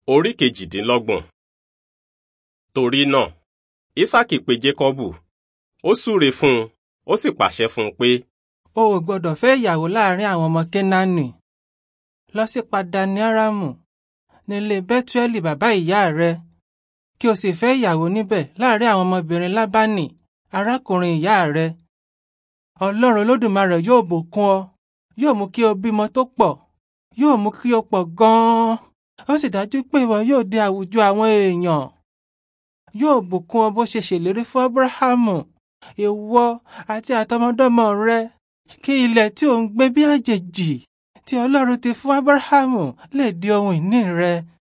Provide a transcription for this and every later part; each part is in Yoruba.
Orí kejìdínlọ́gbọ̀n. Torí náà, Ísákì pe Jékọ́bù, ó súre fún un, ó sì pàṣẹ fún un pé, o ò gbọdọ̀ fẹ́ ìyàwó láàrin àwọn ọmọ kénáánì lọ sí padani aramu nílé bẹ́túẹ́lì bàbá ìyá rẹ kí o sì fẹ́ ìyàwó níbẹ̀ láàrin àwọn ọmọbìnrin lábánì arákùnrin ìyá rẹ ọlọ́run olódùmarè yóò bùkún ọ yóò mú kí o bímọ tó pọ̀ yóò mú kí o pọ̀ gan-an ó sì dájú pé ìwọ yóò dé àwùjọ àwọn èèyàn yóò bùkún ọ bó ṣe ṣèlérí fún abrahamu ìwọ àti àtọmọdọ́mọ rẹ kí ilẹ̀ tí ò ń gbé bí àjèjì tí ọlọ́run ti fún abrahamu lè di ohun ìní rẹ.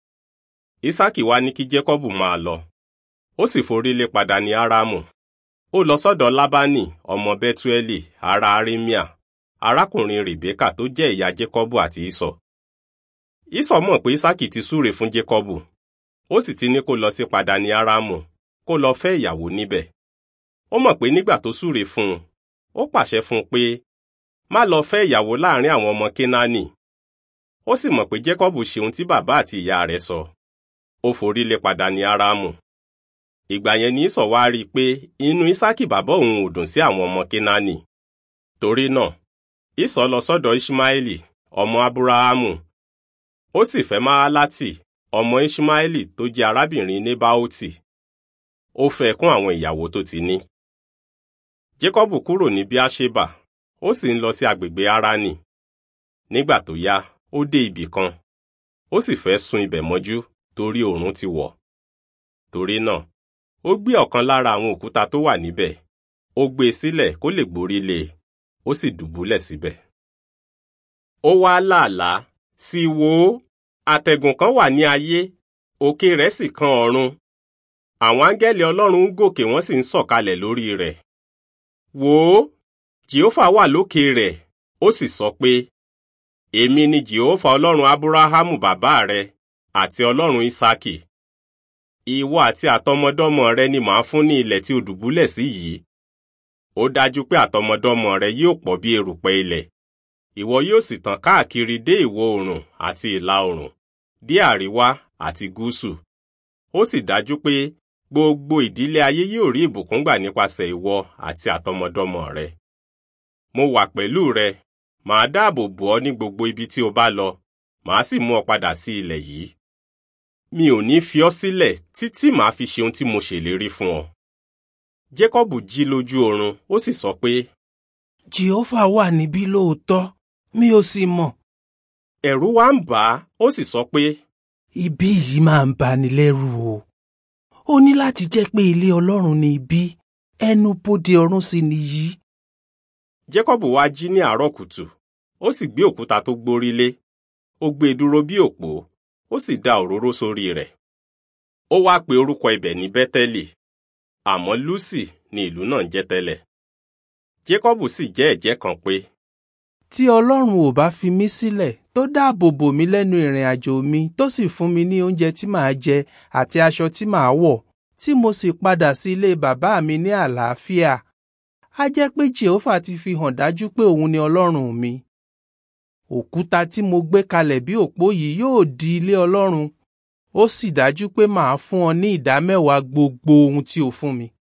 Ísákì wá ní kí Jékọ́bù máa lọ. Ó sì forí lé padà ní Árámù. Ó lọ sọ́dọ̀ Lábánì ọmọ Bẹ́túẹ́lì ará Arímíà, arákùnrin Rèbékà tó jẹ́ ìyá Jékọ́bù àti Ísọ̀. Ísọ̀ mọ̀ pé Ísákì ti súre fún Jékọ́bù. Ó sì ti ní kó lọ sí padà ní Árámù, kó lọ fẹ́ ìyàwó níbẹ̀. Ó mọ̀ pé nígbà tó súre fún un, ó pàṣẹ fún un pé má lọ fẹ́ ìyàwó láàrin àwọn ọmọ Kénáánì. Ó sì mọ̀ pé Jékọ́bù ṣe ohun tí bàbá àti ìyá rẹ̀ sọ. Ó forí lé padà ní Árámù. Ìgbà yẹn ni Ísọ̀ wá rí i pé inú Ísákì bàbá òun ò dùn sí àwọn ọmọ Kénáánì. Torí náà, Ísọ̀ lọ sọ́dọ̀ Ishmaeli, ọmọ Abúráhámù. Ó sì fẹ́ Máálátì, ọmọ Ishmaeli tó jẹ́ arábìnrin Nébáótì. Ó fẹ́ kún àwọn ìyàwó tó ti ní. Jékọ́bù kúrò ní Bíáṣébà, ó sì ń lọ sí agbègbè Háránì. Nígbà tó yá, ó dé ibì kan. Ó sì fẹ́ sùn ibẹ̀ mọ́jú torí oòrùn ti wọ̀. Torí náà, ó gbé ọ̀kan lára àwọn òkúta tó wà níbẹ̀. Ó gbé e sílẹ̀ kó lè gborí lé e. Ó sì dùbúlẹ̀ síbẹ̀. Ó wá làálàá, sì wò ó, àtẹ̀gùn kan wà ní ayé, òkè rẹ̀ sì kan ọ̀run. Àwọn áńgẹ́lì Ọlọ́run ń gòkè wọ́n sì ń sọ̀kalẹ̀ lórí rẹ̀. Wò ó, Jèhófà wà lókè rẹ̀, ó sì sọ pé, Èmi ni Jèhófà Ọlọ́run Ábúráhámù bàbá rẹ àti Ọlọ́run Ísákì. Ìwọ àti àtọmọdọ́mọ rẹ ni màá fún ní ilẹ̀ tí o dùbúlẹ̀ sí yìí. Ó dájú pé àtọmọdọ́mọ rẹ yóò pọ̀ bí erùpẹ̀ ilẹ̀. Ìwọ yóò sì tàn káàkiri dé ìwọ̀ oòrùn àti ìlà oòrùn, dé àríwá àti gúúsù. Ó sì dájú pé gbogbo ìdílé ayé yóò rí ìbùkún gbà nípasẹ̀ ìwọ àti àtọmọdọ́mọ rẹ. Mo wà pẹ̀lú rẹ, màá dáàbò bò ọ́ ní gbogbo ibi tí o bá lọ, màá sì mú ọ padà sí ilẹ̀ yìí. Mi ò ní fi ọ́ sílẹ̀ títí màá fi ṣe ohun tí mo ṣèlérí fún ọ. Jékọ́bù jí lójú oorun, ó sì sọ pé, jehova wà níbí lóòótọ́ mi ò sì mọ̀. ẹ̀rù wá ń bà á, ó sì sọ pé, ibi yìí máa ń bani lẹ́rù o. ó ní láti jẹ́ pé ilé ọlọ́run ni ibi ẹnu bodè ọ̀run sì nìyí. Jékọ́bù wá jí ní àárọ̀ kùtù, ó sì gbé òkúta tó gbórí lé, ó gbé e dúró bí òpó, ó sì da òróró sórí rẹ̀. Ó wá pe orúkọ ibẹ̀ ní Bẹ́tẹ́lì, àmọ́ Lúsì ni ìlú náà ń jẹ́ tẹ́lẹ̀. Jékọ́bù sì jẹ́ ẹ̀jẹ́ kan pé, tí ọlọ́run ò bá fi mí sílẹ̀ tó dáàbò bò mí lẹ́nu ìrìn àjò mi tó sì fún mi ní oúnjẹ tí màá jẹ àti aṣọ tí màá wọ̀ tí mo sì padà sí ilé bàbá mi ní àlàáfíà á jẹ́ pé jehova ti fi hàn dájú pé òun ni ọlọ́run mi òkúta tí mo gbé kalẹ̀ bí òpó yìí yóò di ilé ọlọ́run ó sì dájú pé màá fún ọ ní ìdámẹ́wàá gbogbo ohun tí o fún mi